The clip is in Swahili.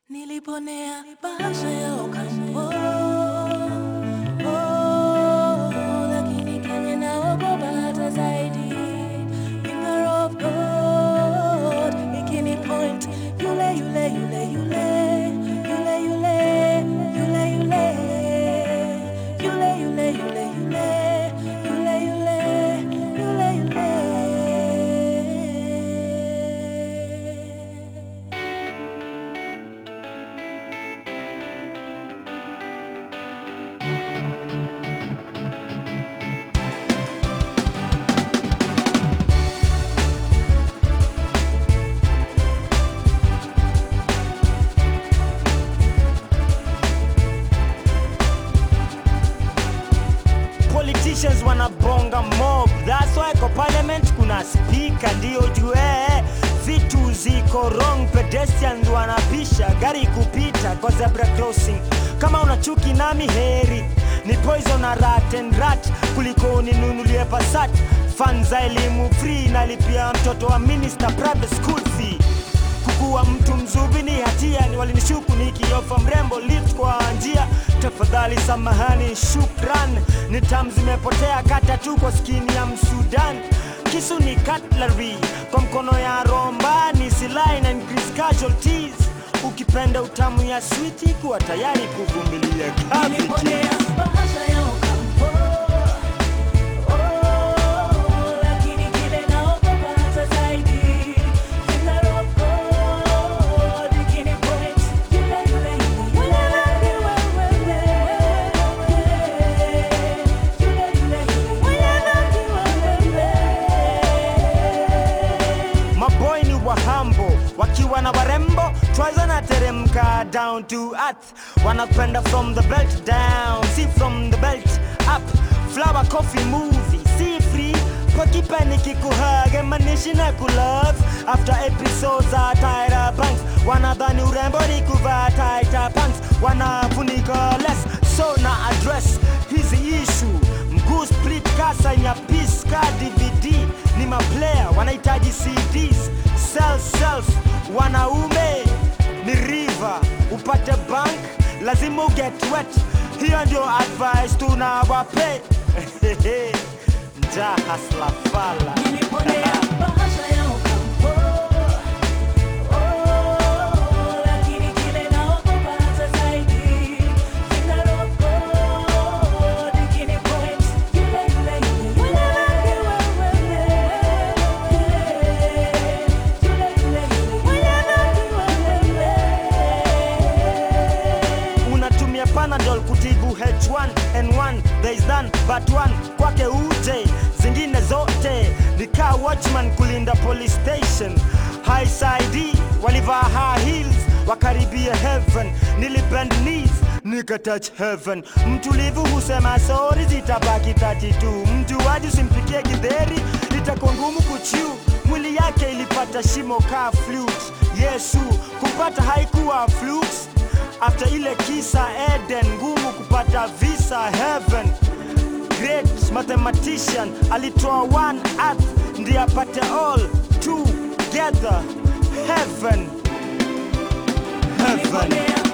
Niliponea bahasha ya Ocampo oh, lakini Kenya naogopa hata zaidi. Finger of God ikini point yule yule yule yule yule yule yule yule yule yule yule yule yule yule yule yule politicians wanabonga mob that's why kwa parliament kuna speaker ndio jue vitu ziko wrong pedestrians wanapisha gari kupita kwa zebra crossing kama una chuki nami heri ni poison na rat and rat kuliko uninunulie pasat fan za elimu free nalipia mtoto wa minister private school fee kukuwa mtu mzubi ni hatia ni walinishuku nikiofa mrembo lift kwa njia tafadhali samahani shukran ni tam zimepotea kata tu kwa skini ya msudan kisu ni cutlery kwa mkono ya romba ni silaha na increase casualties ukipenda utamu ya switi kuwa tayari kuvumilia Niliponea cavities bahasha ya Ocampo oh, lakini kile naogopa hata zaidi. Finger of God ikini point yule yule yule yule yule maboy ni wahambo wakiwa na warembo twaza na teremka down to earth wanapenda from the belt down si from the belt up flower coffee movie si free pakipani kikuhage manishi na kulove after episodes za Tyra Banks wanadhani urembo ni kuvaa tighter pants wanafunika less so na address hizi issue mguu split kasa ya piece ka dvd ni maplayer wanahitaji cds self self wanaume ni river upate bank lazima uget wet hiyo ndio advice tunawape njaa hasla fala Niliponea bahasha ya Ocampo oh, lakini kile naogopa hata zaidi. Finger of God ikini point yule yule yule yule yule yule unatumia panadol kutibu h1n1 there is none but one kwake uje zingine zote nikaa watchman kulinda police station high side walivaa high heels wakaribia heaven nilibend knees nikatouch heaven mtulivu husema sori zitabaki tati tu mjuaji usimpikie gidheri itakuwa ngumu kuchiu mwili yake ilipata shimo kaa flute yesu kupata haikuwa flukes after ile kisa eden ngumu kupata visa heaven great mathematician alitoa one earth ndiye apate all together heaven heaven Niliponea